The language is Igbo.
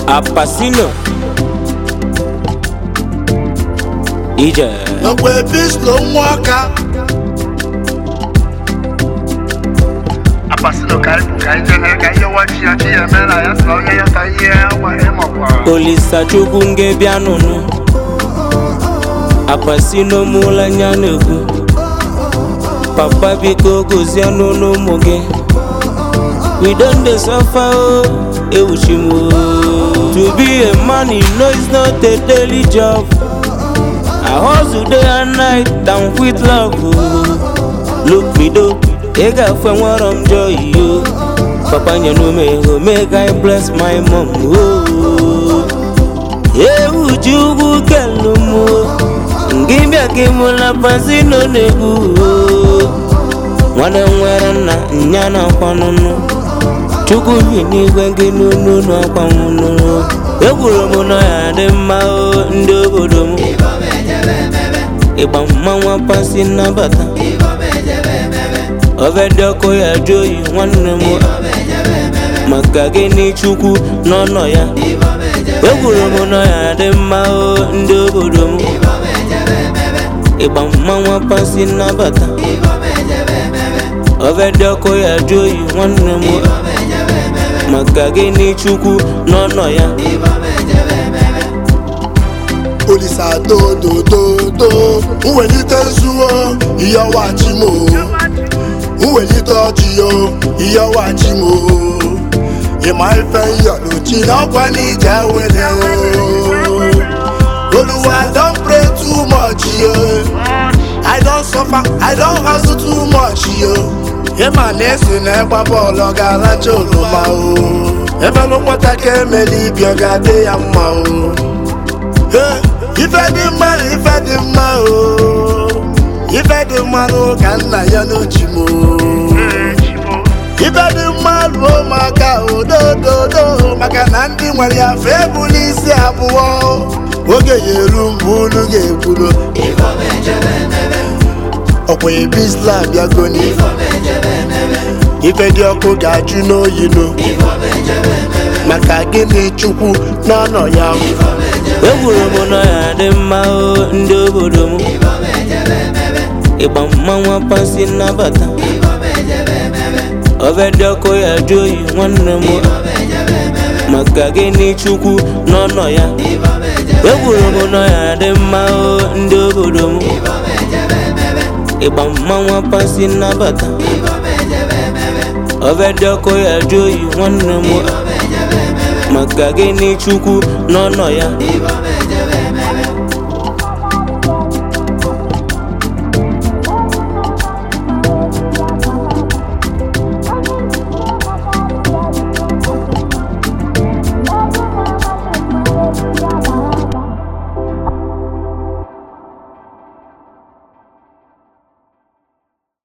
Apasino Ije Ọkwa epislo nwa ọka Apasino ka anyị ka anyị jere ka ihe wachi ya chi ya eme na ya sọ onye ya ka ihe agwa ịmakwa Olisa Chukwu nge bịa nụnụ Apasino mụla anya na-ekwu Papa biko gozie n'ụlọ ụmụ gị We don dey suffer o ewuchi m o To be a man you know it's not a daily job I hustle day and night down with love o Look me do ị ga-afụ enwero m joy o Papa nyere m ego make I bless my mom o ewu ji ugwu kelu m o ngị bịa ka ịmụla pasino na-egwu o nwanne m nwere nna nya na akwanụnụ chukwu bi n'igwe gị n'unu n'akwanụnụ egwuru m na ya dị mma o ndị obodo m ịgba mmanwa pasi nnabata ọbẹdẹ ọkọ ya jụ oyi nwanne m maka gịnị chukwu n'ọnọ ya egwuru m na ya dị mma o ndị obodo m ịgba mmanwa pasi nnabata ọbẹdẹ ọkọ ya jụ oyi nwanne m maka gịnị chukwu n'ọnọ ya Olisa dodododo mwelite nzuo ihe ọwachi m o mwelite ọjị yo ihe ọwachi m o ịma ife nyọluchi na ọkwa n'ije wele o Oluwa don pray too much yo I don suffer I don hustle too much yo ịma na esi na ịgba bọọlụ ọ ga-alacha oroma o ebe nụ nwata ka emeli ibi ọ ga-adị ya mma o Hey, ife dị mma na ife dị mma o ife dị mma n'ụka nna ya n'uchi m o ife dị mma ruo maka odododo maka na ndị nwere ya fe ebuli isi abụọ oge ya eru mgbe unu ga-ekwuru ọkwa ebisla bịagoni ife dị ọkụ ga-ajụ n'oyinu maka gịnị chukwu n'ọnọ ya egwuru m na ya dị mma o ndị obodo m ịgba mmanwa pasi nnabata ọbẹdẹ ọkọ ya jụ oyi nwanne m maka gịnị chukwu n'ọnọ ya egwuru m na ya dị mma o ndị obodo m ịgba mmanwa pasi nnabata ọbẹdẹ ọkọ ya jụ oyi nwanne m maka gịnị chukwu n'ọnọ ya